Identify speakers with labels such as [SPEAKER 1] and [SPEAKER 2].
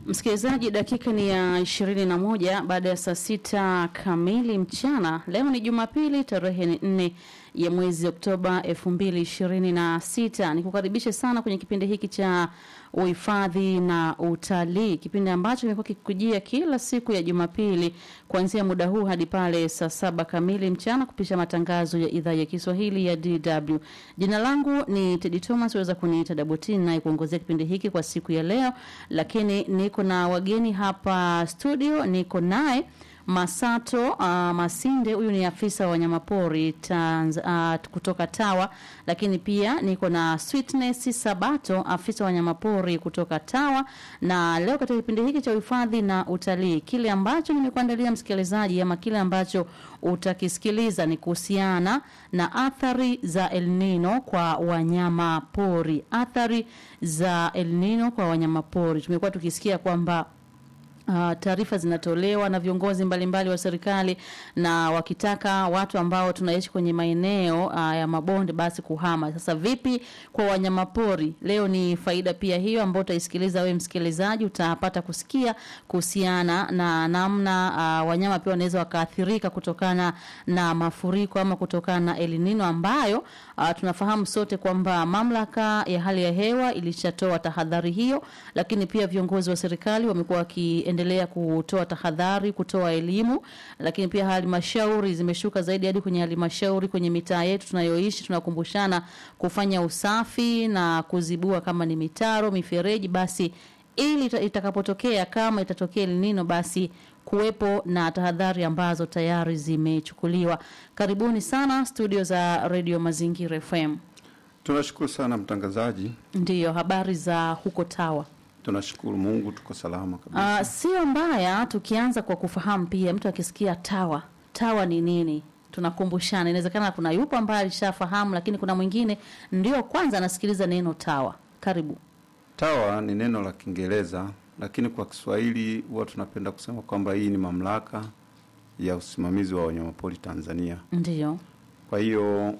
[SPEAKER 1] Msikilizaji, dakika ni ya ishirini na moja baada ya saa sita kamili mchana. Leo ni Jumapili, tarehe ni nne ya mwezi Oktoba elfu mbili ishirini na sita. Nikukaribishe sana kwenye kipindi hiki cha uhifadhi na utalii, kipindi ambacho kimekuwa kikikujia kila siku ya Jumapili kuanzia muda huu hadi pale saa saba kamili mchana kupisha matangazo ya idhaa ya Kiswahili ya DW. Jina langu ni Tedi Thomas, waweza kuniita Dabotini naye kuongozea kipindi hiki kwa siku ya leo, lakini niko na wageni hapa studio, niko naye Masato uh, Masinde, huyu ni afisa wa wanyamapori Tanz, uh, kutoka Tawa, lakini pia niko na Sweetness Sabato, afisa wa wanyamapori kutoka Tawa. Na leo katika kipindi hiki cha uhifadhi na utalii, kile ambacho nimekuandalia msikilizaji, ama kile ambacho utakisikiliza ni kuhusiana na athari za El Nino kwa wanyama pori. Athari za El Nino kwa wanyama pori, tumekuwa tukisikia kwamba Uh, taarifa zinatolewa na viongozi mbalimbali wa serikali na wakitaka watu ambao tunaishi kwenye maeneo uh, ya mabonde basi kuhama. Sasa vipi kwa wanyamapori? Leo ni faida pia hiyo ambayo utaisikiliza wewe msikilizaji, utapata kusikia kuhusiana na namna uh, wanyama pia wanaweza wakaathirika kutokana na mafuriko ama kutokana na El Nino ambayo uh, tunafahamu sote kwamba mamlaka ya hali ya hewa ilishatoa tahadhari hiyo, lakini pia viongozi wa serikali wamekuwa wakiendelea kutoa tahadhari, kutoa elimu, lakini pia halmashauri zimeshuka zaidi hadi kwenye halmashauri kwenye mitaa yetu tunayoishi, tunakumbushana kufanya usafi na kuzibua kama ni mitaro, mifereji, basi ili itakapotokea kama itatokea El Nino basi kuwepo na tahadhari ambazo tayari zimechukuliwa. Karibuni sana studio za Radio Mazingira FM.
[SPEAKER 2] Tunashukuru sana mtangazaji.
[SPEAKER 1] Ndiyo, habari za huko Tawa?
[SPEAKER 2] Tunashukuru Mungu tuko salama kabisa.
[SPEAKER 1] Uh, sio mbaya tukianza kwa kufahamu pia, mtu akisikia Tawa, Tawa ni nini? Tunakumbushana, inawezekana kuna yupo ambaye alishafahamu, lakini kuna mwingine ndio kwanza anasikiliza neno Tawa. Karibu.
[SPEAKER 2] Tawa ni neno la Kiingereza, lakini kwa Kiswahili huwa tunapenda kusema kwamba hii ni mamlaka ya usimamizi wa wanyamapori Tanzania.
[SPEAKER 1] Ndiyo.
[SPEAKER 2] Kwa hiyo